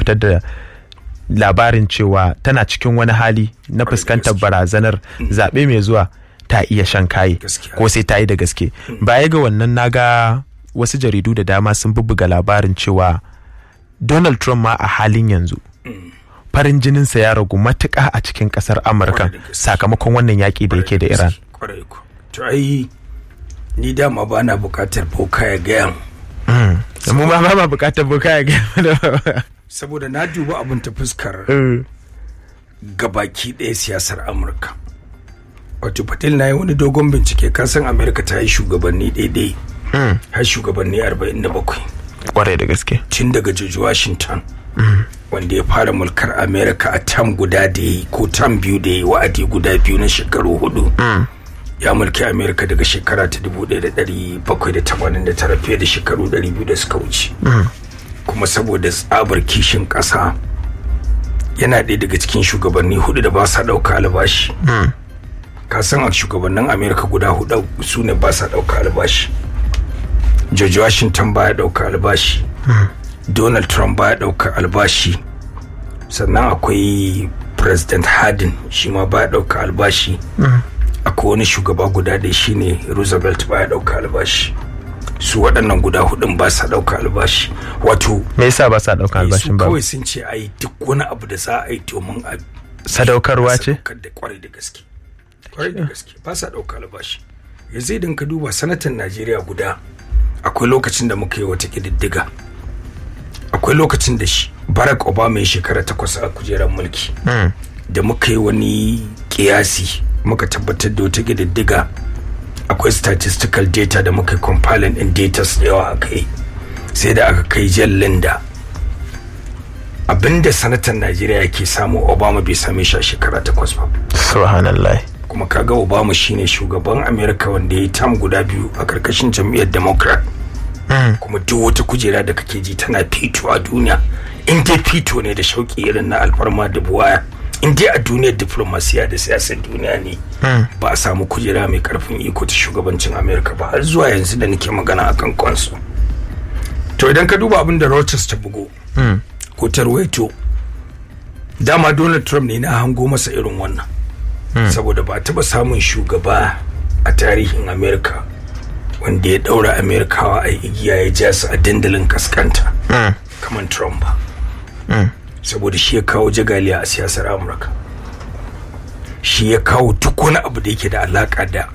fitar da labarin cewa tana cikin wani hali na fuskantar barazanar zaɓe mai zuwa ta iya shan kayi Gaskiya. ko sai ta yi da gaske baya ga wannan naga wasu jaridu da dama sun bubbuga labarin cewa donald trump ma a halin yanzu farin jininsa ya ragu matuƙa a cikin ƙasar amurka Kwarai da gaske. sakamakon wannan yaƙi da yake da iran kwarai ku to ai ni dama ba na bukatar boka ya gaya mu mu ma ba ma buƙatar boka ya gaya da saboda na duba abin ta fuskar gabaki ɗaya siyasar amurka wato patel na yi wani dogon bincike kasan amurka ta yi shugabanni daidai har shugabanni 47 kwarai da gaske tun daga george washington wanda ya fara mulkar america a tam guda da ya yi ko tam biyu da ya yi wa'adi guda biyu na shekaru hudu ya mulki america daga shekara ta 1789 fiye da shekaru 200 da suka wuce kuma saboda tsabar kishin ƙasa yana ɗaya daga cikin shugabanni hudu da ba sa ɗauka albashi ka san a shugabannin america guda hudu su ne ba sa ɗauka albashi george washington baya ɗauka albashi donald trump baya ɗauka albashi sannan akwai president hardin shi ma baya ɗauka albashi akwai wani shugaba guda ɗaya shine roosevelt baya ɗauka albashi su waɗannan guda hudun ba sa ɗauka albashi wato me yasa ba sa ɗaukar albashin su ba kawai sun ce ai duk wani abu da za a yi domin a Sadaukarwa ce? sadaukar da kwarai da gaske kwarai da gaske ba sa ɗauka albashi yanzu idan ka duba sanatan najeriya guda akwai lokacin da muka yi wata ƙididdiga akwai lokacin da shi barack obama ya shekara takwas a kujerar mulki da muka yi wani kiyasi muka tabbatar da wata ƙididdiga akwai statistical data da muka yi compiling in data da yawa aka yi sai da aka kai jallin da abinda sanatan najeriya ke samu obama bai same shi a shekara takwas ba subhanallah kuma kaga obama shine shugaban america wanda ya yi tam guda biyu a karkashin jam'iyyar democrat kuma duk wata kujera da kake ji tana fito a duniya in dai fito ne da shauki irin na alfarma da buwaya in dai a duniyar diplomasiya da siyasar duniya ne ba a samu kujera mai karfin iko ta shugabancin america ba har zuwa yanzu da nake magana akan kansu to idan ka duba abin da Reuters ta bugo ko ta ruwaito dama donald trump ne na hango masa irin wannan saboda ba a taba samun shugaba a tarihin america wanda ya daura amerikawa a igiya ya ja su a dandalin kaskanta kamar trump ba saboda shi ya kawo jagaliya a siyasar amurka shi ya kawo duk wani abu da yake da alaka da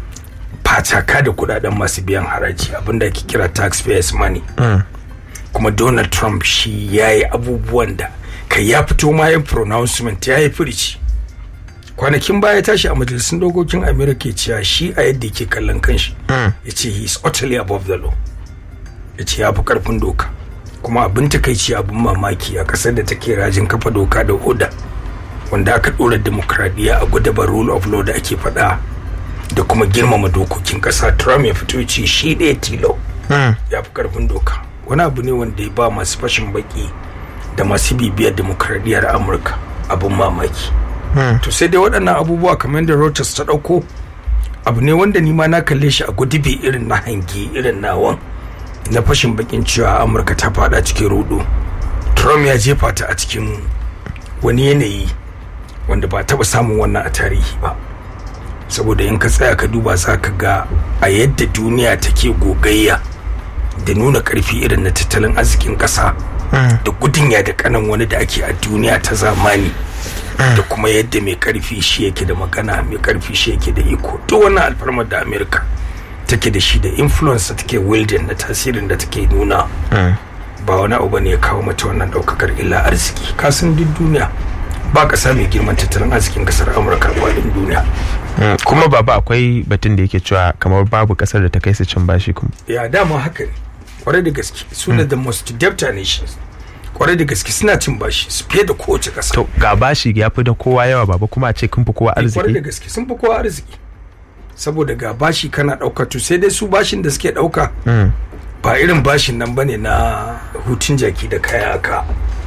fataka da kudaden masu biyan haraji abinda ake kira taxpayers money kuma donald trump shi ya yi abubuwan da kai ya fito ma yin pronouncement ya yi firici kwanakin baya ya tashi a majalisun dokokin america ya cewa shi a yadda yake kallon kanshi ya ce he is utterly above the law ya ce ya fi karfin doka kuma abin takaici abin mamaki a kasar da take rajin kafa doka da oda wanda aka dora demokradiyya a gudabar rule of law da ake faɗa da kuma girmama dokokin ƙasa trump ya fito ya ce shi ɗaya tilo ya fi karfin doka wani abu ne wanda ya ba masu fashin baki da masu bibiyar demokradiyyar amurka abin mamaki to sai dai waɗannan abubuwa kamar da Reuters ta ɗauko abu ne wanda ni ma na kalle shi a gudubi irin na hangi irin nawan na fashin bakin cewa amurka ta fada cikin rudu trump ya jefa ta a cikin wani yanayi wanda ba taɓa samun wannan a tarihi ba saboda in ka tsaya ka duba za ka ga a yadda duniya take gogayya da nuna karfi irin na tattalin arzikin ƙasa da gudun ya da kanan wani da ake a duniya ta zamani da kuma yadda mai karfi shi yake da magana mai karfi shi yake da iko duk wannan alfarmar da amerika take da shi da influence da take wielding da tasirin da take nuna ba wani abu ne ya kawo mata wannan daukakar illa arziki kasan duk duniya ba kasa mai girman tattalin arzikin kasar amurka a faɗin duniya kuma baba akwai batun da yake cewa kamar babu kasar da ta kai su cin bashi kuma ya dama haka ne kwarai da gaske su ne the most debt nations kwarai da gaske suna cin bashi su fiye da kowace kasa to ga bashi ya fi da kowa yawa baba kuma a ce kun fi kowa kwarai da arziki gaske sun fi kowa arziki saboda ga bashi kana ɗauka to sai dai su bashin da suke ɗauka ba irin bashin nan bane na hutun jaki da kaya aka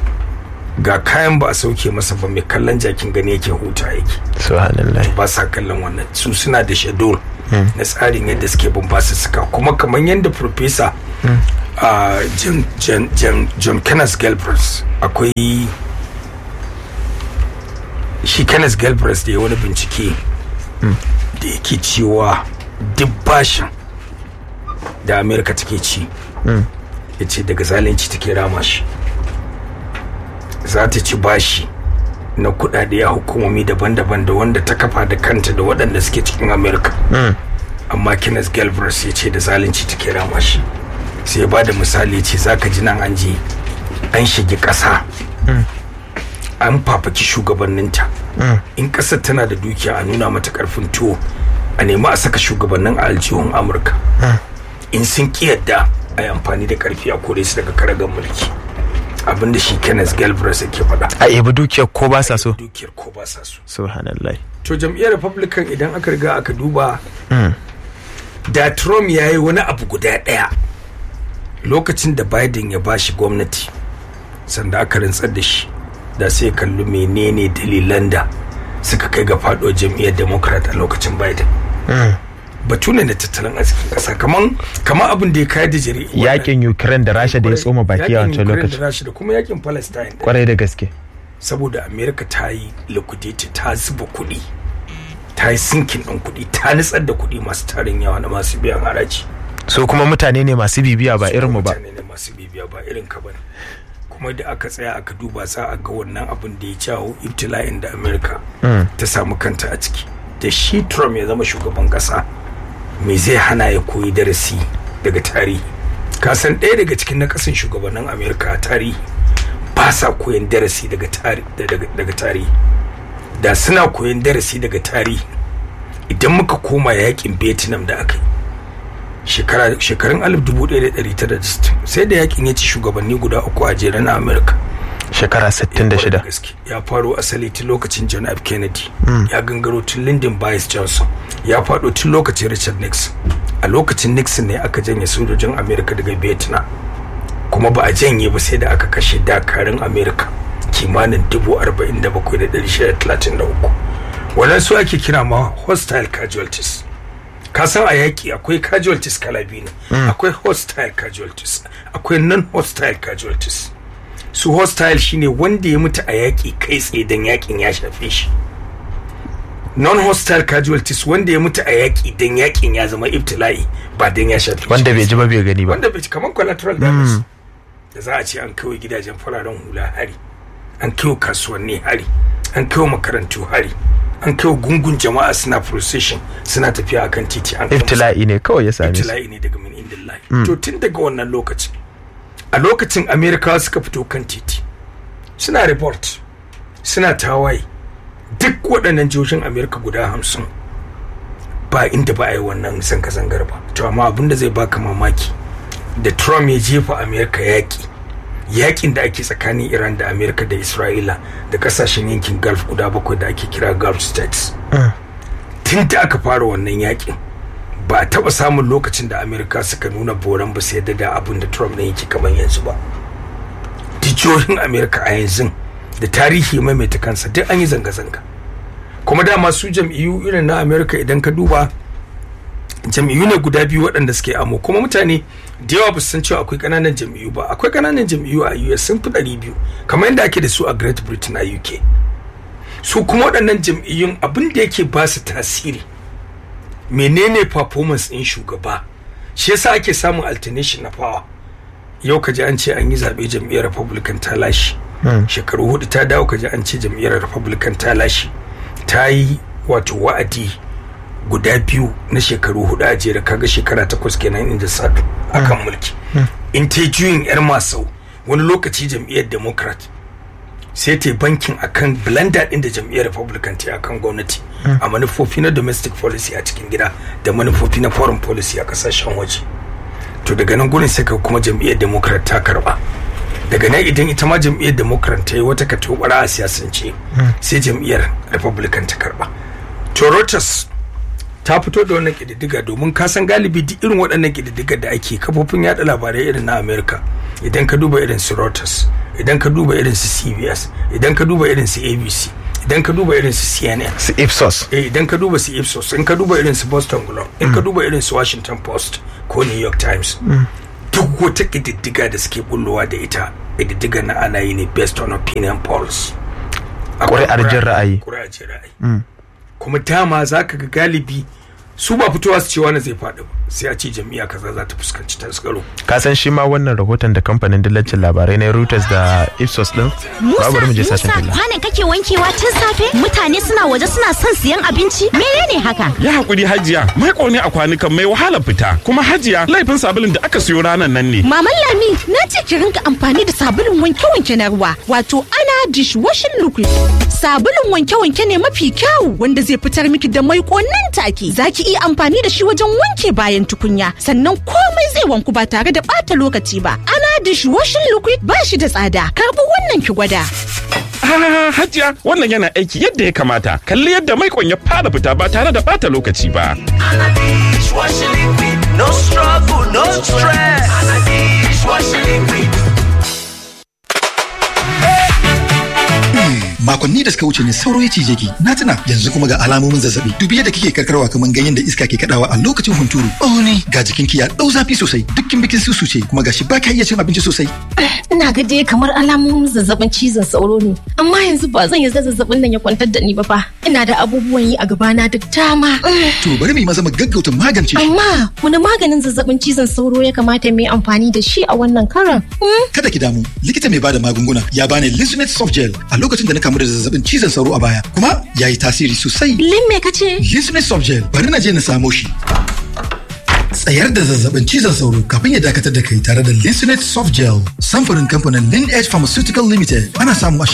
ga kayan ba a sauke masa ba mai kallon jakin gani yake huta yake subhanallah ba sa kallon wannan su suna da shedul na tsarin yadda suke bin basu suka kuma kamar yadda profesa a john, john, john, john kenneth galbraith akwai shi kenneth galbraith da ya wani bincike da yake cewa duk bashin da amerika take ci ya ce daga zalunci take rama shi za ta ci bashi na kudade a hukumomi daban-daban da wanda ta kafa da kanta da waɗanda suke cikin amerika amma kenneth galbraith ya ce da zalunci take rama shi sai ya bada misali ce zaka ji nan an je an shige ƙasa an fafaki shugabanninta in ƙasar tana da dukiya a nuna mata ƙarfin tuwo a nemi a saka shugabannin a aljihun amurka in sun ki yadda a yi amfani da ƙarfi a kore su daga karagar mulki abinda shi kenneth galbraith yake faɗa a ebi dukiyar ko ba sa so dukiyar ko ba sa so subhanallah to jam'iyyar republican idan aka riga aka duba da trump ya yi wani abu guda ɗaya lokacin da biden ya bashi gwamnati sanda aka rantsar da shi da sai kalli menene dalilan da suka kai ga faɗo jam'iyyar democrat a lokacin biden batu ne na tattalin arzikin ƙasa kaman kaman abin da ya kayar da jari yakin ukraine da rasha da ya tsoma baki a wancan Yakin Ukraine lokacin da rasha da kuma yakin palestine kwarai da gaske saboda america ta yi liquidity ta zuba kuɗi ta yi sinkin ɗin kuɗi ta nutsar da kuɗi masu tarin yawa na masu biyan haraji so kuma mutane ne masu bibiya ba irinmu ba mutane ne masu bibiya ba irin ka bane kuma da aka tsaya aka duba za a ga wannan abin da ya jawo ibtila'in da america ta samu kanta a ciki da shi trump ya zama shugaban kasa me zai hana ya koyi darasi daga tarihi kasan ɗaya daga cikin na kasan shugabannin america a tarihi ba sa koyan darasi daga tari- daga daga tarihi da suna koyan darasi daga tarihi idan muka koma yakin vietnam da aka yi shekara shekarun 1960 sai da yakin ya ci shugabanni guda uku a jere na america shekara 66 gaske ya faro asali tun lokacin john f kennedy ya gangaro tun lyndon bias johnson ya fado tun lokacin richard nixon a lokacin nixon ne aka janye sojojin america daga vietnam kuma ba a janye ba sai da aka kashe dakarun america kimanin 47,633 wannan su ake kira ma hostile casualties ka san a yaƙi akwai casualties kala biyu ne akwai hostile casualties akwai non-hostile casualties su hostile shine wanda ya mutu a yaƙi kai tsaye don yaƙin ya shafe shi non-hostile casualties wanda ya mutu a yaƙi don yaƙin ya zama ibtila'i ba don ya shafe shi wanda bai ji ba bai gani ba wanda bai kamar collateral damage da za a ce an kawai gidajen fararen hula hari an kaiwa kasuwanni hari an kaiwa makarantu hari an kaiwa gungun jama'a suna procession suna tafiya akan titi an kai musu- ibtila'i ne kawai ya same su ibtila'i ne daga min indillahi to tun daga wannan lokacin a lokacin amerikawa suka fito kan titi suna report suna tawaye duk waɗannan jihohin amerika guda hamsin ba inda ba a yi wannan zanga-zangar ba to amma abin da zai baka mamaki da trump ya jefa amerika yaƙi yaƙin da ake tsakanin iran da amerika da isra'ila da ƙasashen yankin gulf guda bakwai da ake kira gulf states tun da aka fara wannan yaƙin ba a taɓa samun lokacin da amerika suka nuna boran ba sai da abin da trump ne yake kamar yanzu ba jijiyoyin amerika a yanzu da tarihi maimaita kansa duk an yi zanga-zanga kuma dama su jam'iyyu irin na amerika idan ka duba jam'iyyu ne guda biyu waɗanda suke amo kuma mutane da yawa ba su san cewa akwai ƙananan jam'iyyu ba akwai ƙananan jam'iyyu a us sun fi ɗari biyu kamar yadda ake da su a great britain a uk su kuma waɗannan jam'iyyun abin da yake ba su tasiri menene performance ɗin shugaba shi yasa ake samun alternation na power yau ka ji an ce an yi zaɓe jam'iyyar republican ta lashe shekaru hudu ta dawo ka ji an ce jam'iyyar republican ta lashe ta yi wato wa'adi guda biyu na shekaru hudu a jere kaga shekara takwas kenan inda sadu akan mulki in ta juyin yar masau wani lokaci jam'iyyar democrat sai ta bankin akan blender din da jam'iyyar republican ta akan gwamnati a manufofi na domestic policy a cikin gida da manufofi na foreign policy a kasashen waje to daga nan gurin sai ka kuma jam'iyyar democrat ta karba daga nan idan ita ma jam'iyyar democrat ta yi wata katobara a siyasance sai jam'iyyar republican ta karba to Reuters ta fito da wannan kididdiga domin ka san galibi duk irin waɗannan kididdigar da ake kafofin yada labarai irin na america idan ka duba irin su Reuters idan ka duba irin su cbs idan ka duba irin su abc idan ka duba irin su cnn su ipsos eh idan ka duba su ipsos in ka duba irin su boston globe in ka duba irin su washington post ko new york times duk wata ƙididdiga da suke bullowa da ita ƙididdiga na ana yi ne based on opinion polls Ƙuri'ar jin ra'ayi. ƙuri'ar jin ra'ayi kuma dama za ka ga galibi su ba fitowa su ce wani zai faɗi ba sai a ce jam'iyya kaza za ta fuskanci tasgaro ka san shi ma wannan rahoton da kamfanin dillacin labarai na Reuters da Ipsos din Musa, bari mu je Musa, sashen talla kwanan kake wankewa tun safe? Mutane suna waje suna son siyan abinci? Menene haka? Ya haƙuri hajiya, mai ne a kwanukan mai wahala fita, kuma hajiya laifin sabulun da aka siyo ranar nan ne. Maman Lami na ce ki rinka amfani da sabulun wanke-wanke na ruwa wato ana dishwashing liquid. Sabulun wanke-wanke ne mafi kyawu wanda zai fitar miki da mai nan take. Za ki iya amfani da shi wajen wanke bayan tukunya sannan komai zai wanku ba tare da ɓata lokaci ba. Ana dishwashing liquid ba shi da tsada. Karbi wannan ki gwada. Ah, hajiya wannan yana aiki yadda ya kamata. Kalli yadda mai ya fara fita ba tare da bata lokaci ba. Dishwashing liquid, no struggle, no stress. Dishwashing liquid. makonni da suka wuce ne sauro ya cije ki na tuna yanzu kuma ga alamomin zazzabi dubi yadda kike karkarwa kamar ganyen da iska ke kadawa a lokacin hunturu oh ne ga jikinki ya dau zafi sosai dukkin bikin susu ce kuma gashi ba ka iya cin abinci sosai Ina ga dai kamar alamomin zazzabin cizon sauro ne. Amma yanzu ba zan yarda zazzabin nan ya kwantar da ni ba fa. Ina da abubuwan yi a gabana duk dama. to bari mu yi maza mu gaggauta magance shi Amma wani maganin zazzabin cizon sauro ya kamata mu yi amfani da shi a wannan karan? Hmm? kada ki damu likita mai bada magunguna ya bani Linsunet soft gel a lokacin da na kamu da zazzabin cizon sauro a baya kuma ya yi tasiri sosai Lin me kace? Linsunet soft gel bari na je na samo shi tsayar da zazzabin cizon sauro kafin ya dakatar da kai tare da Linsunet soft gel samfurin kamfanin Lin Edge Pharmaceutical Limited ana samu a